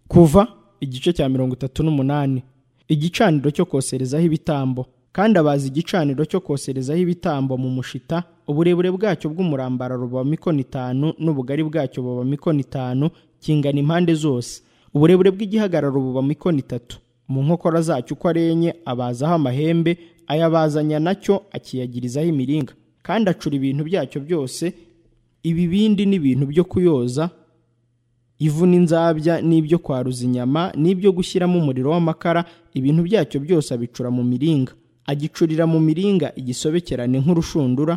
kuva igice cya mirongo itatu n'umunani igicaniro cyo koserezaho ibitambo kandi abaza igicaniro cyo koserezaho ibitambo mu mushita uburebure bwacyo bw'umurambararo buba mikono itanu n'ubugari bwacyo buba mikono itanu kingana impande zose uburebure bw'igihagararo buba mikono itatu mu nkokora zacyo uko ari enye abazaho amahembe ayabazanya nacyo akiyagirizaho imiringa kandi acura ibintu byacyo byose ibibindi n'ibintu byo kuyoza ivu n'inzabya n'ibyo kwaruza inyama n'ibyo gushyiramo umuriro w'amakara ibintu byacyo byose abicura mu miringa agicurira mu miringa igisobekerane nk'urushundura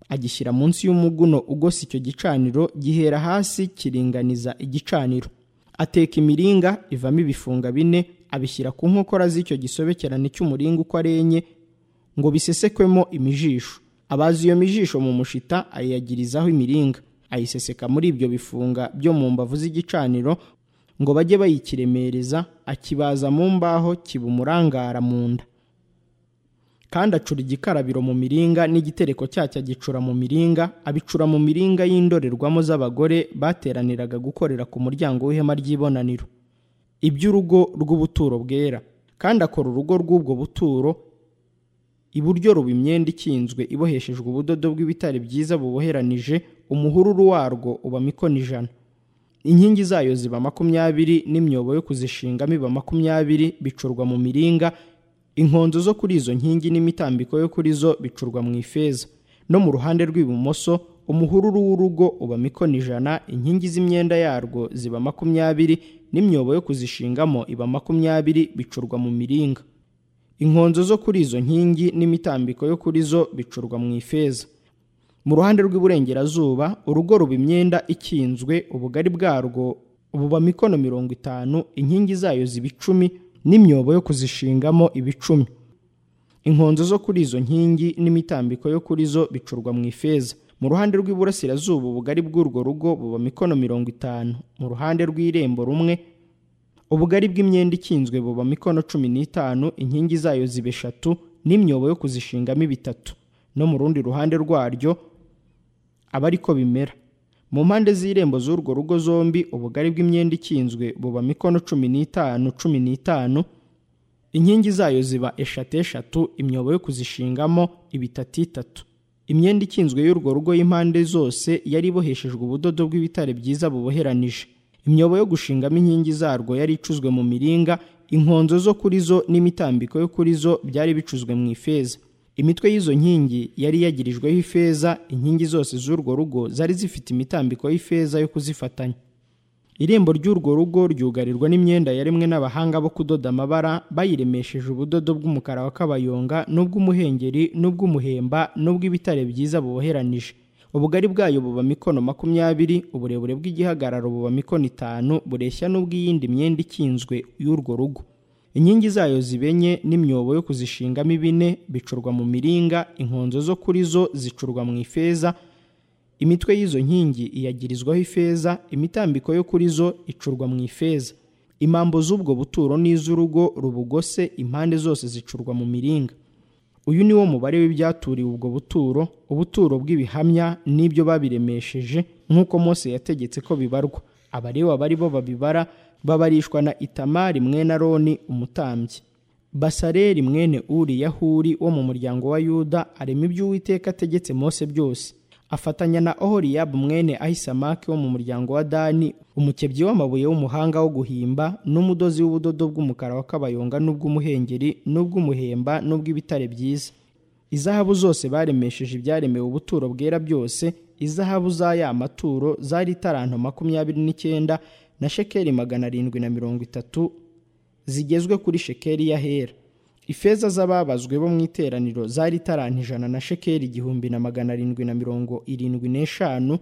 agishyira munsi y'umuguno ugose icyo gicaniro gihera hasi kiringaniza igicaniro ateka imiringa ivamo ibifunga bine abishyira ku nkokora z'icyo gisobekerane cy'umuringa uko ari enye ngo bisesekwemo imijisho abaza iyo mijisho mu mushita ayiyagirizaho imiringa ayiseseka muri ibyo bifunga byo mu mbavu z'igicaniro ngo bajye bayikiremereza akibaza mu mbaho kiba umurangara mu nda kandi acura igikarabiro mu miringa n'igitereko cyacyo agicura mu miringa abicura mu miringa y'indorerwamo z'abagore bateraniraga gukorera ku muryango w'ihema ry'ibonaniro iby'urugo rw'ubuturo bwera kandi akora urugo rw'ubwo buturo iburyo ruba imyenda ikinzwe iboheshejwe ubudodo bw'ibitare byiza buboheranije umuhururu warwo uba mikono ijana inkingi zayo ziba makumyabiri n'imyobo yo kuzishingamo iba makumyabiri bicurwa mu miringa inkonzo zo kuri izo nkingi n'imitambiko yo kuri zo bicurwa mu ifeza no mu ruhande rw'ibumoso umuhururu w'urugo uba mikono ijana inkingi z'imyenda yarwo ziba makumyabiri n'imyobo yo kuzishingamo iba makumyabiri bicurwa mu miringa inkonzo zo kuri izo nkingi n'imitambiko yo kuri zo bicurwa mu ifeza mu ruhande rw'iburengerazuba urugo ruba imyenda ikinzwe ubugari bwarwo buba mikono mirongo itanu inkingi zayo ziba icumi n'imyobo yo kuzishingamo ibicumi inkonzo zo kuri izo nkingi n'imitambiko yo kuri zo bicurwa mu ifeza mu ruhande rw'iburasirazuba ubugari bw'urwo rugo buba mikono mirongo itanu mu ruhande rw'irembo rumwe ubugari bw'imyenda ikinzwe buba mikono cumi n'itanu inkingi zayo ziba eshatu n'imyobo yo kuzishingamo bitatu no mu rundi ruhande rwaryo aba ariko bimera mu mpande z'irembo z'urwo rugo zombi ubugari bw'imyenda ikinzwe buba mikono cumi n'itanu cumi n'itanu inkingi zayo ziba eshatu eshatu imyobo yo kuzishingamo ibitatu itatu imyenda ikinzwe y'urwo rugo y'impande zose yari iboheshejwe ubudodo bw'ibitare byiza buboheranije imyobo yo gushingamo inkingi zarwo yari icuzwe mu miringa inkonzo zo kuri zo n'imitambiko yo kuri zo byari bicuzwe mu ifeza imitwe y'izo nkingi yari yagirijweho ifeza inkingi zose z'urwo rugo zari zifite imitambiko y'ifeza yo kuzifatanya irembo ry'urwo rugo ryugarirwa n'imyenda yaremwe n'abahanga bo kudoda amabara bayiremesheje ubudodo bw'umukara wa kabayonga n'ubw'umuhengeri n'ubw'umuhemba n'ubw'ibitare byiza buboheranije ubugari bwayo buba mikono makumyabiri uburebure bw'igihagararo buba mikono itanu bureshya n'ubw'iyindi myenda ikinzwe y'urwo rugo inkingi zayo zibenye n'imyobo yo kuzishingamo ibine bicurwa mu miringa inkonzo zo kuri zo zicurwa mu ifeza imitwe y'izo nkingi iyagirizwaho ifeza imitambiko yo kuri zo icurwa mu ifeza imambo z'ubwo buturo n'iz'urugo rubugose impande zose zicurwa mu miringa uyu ni wo mubare w'ibyaturiwe ubwo buturo ubuturo bw'ibihamya n'ibyo babiremesheje nk'uko Mose yategetse ko bibarwa abarewa bari bo babibara babarishwa na itamari mwene aroni umutambyi basareri mwene uri yahuri wo mu muryango wa yuda arema ibyo uwiteka ategetse Mose byose afatanya na ohoriyabu mwene ahisamaki wo mu muryango wa dani umukebyi w'amabuye w'umuhanga wo guhimba n'umudozi w'ubudodo bw'umukara wa kabayonga n'ubw'umuhengeri n'ubw'umuhemba n'ubw'ibitare byiza izahabu zose baremesheje ibyaremewe ubuturo bwera byose izahabu za ya maturo zari itaranto makumyabiri n'icyenda na shekeli magana arindwi na mirongo itatu zigezwe kuri shekeli y'ahera ifeza z'ababazwe bo mu iteraniro zari itaranti ijana na shekeli igihumbi na magana arindwi na mirongo irindwi n'eshanu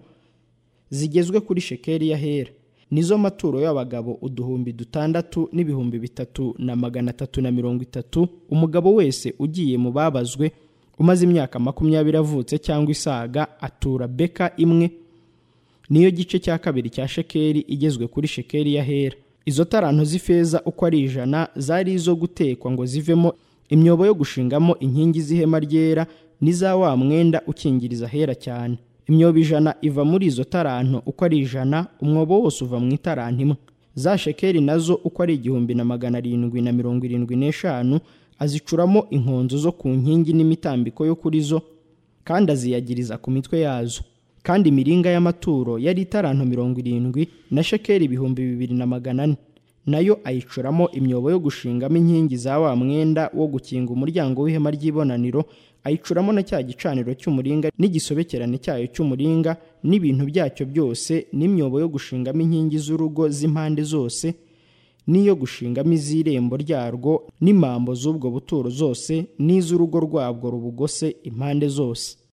zigezwe kuri shekeli y'ahera nizo maturo y'abagabo uduhumbi dutandatu n'ibihumbi bitatu na magana atatu na mirongo itatu umugabo wese ugiye mu babazwe umaze imyaka makumyabiri avutse cyangwa isaga atura beka imwe niyo gice cya kabiri cya shekeli igezwe kuri shekeli y'ahera izo taranto z'ifeza uko ari ijana zari izo gutekwa ngo zivemo imyobo yo gushingamo inkingi z'ihema ryera n'iza wa mwenda ukingiriza ahera cyane imyobo ijana iva muri izo taranto uko ari ijana umwobo wose uva mu itaranto imwe za shekeli nazo uko ari igihumbi na magana arindwi na mirongo irindwi n'eshanu azicuramo inkonzo zo ku nkingi n'imitambiko yo kuri zo kandi aziyagiriza ku mitwe yazo kandi imiringa y'amaturo yari itarantu mirongo irindwi na shekeli ibihumbi bibiri na magana ane nayo ayicuramo imyobo yo gushingamo inkingi za wa mwenda wo gukinga umuryango w'ihema ry'ibonaniro ayicuramo na cya gicaniro cy'umuringa n'igisobekerane cyayo cy'umuringa n'ibintu byacyo byose n'imyobo yo gushingamo inkingi z'urugo z'impande zose n'iyo gushingamo iz'irembo ryarwo n'imambo z'ubwo buturo zose n'iz'urugo rwabwo rubugose impande zose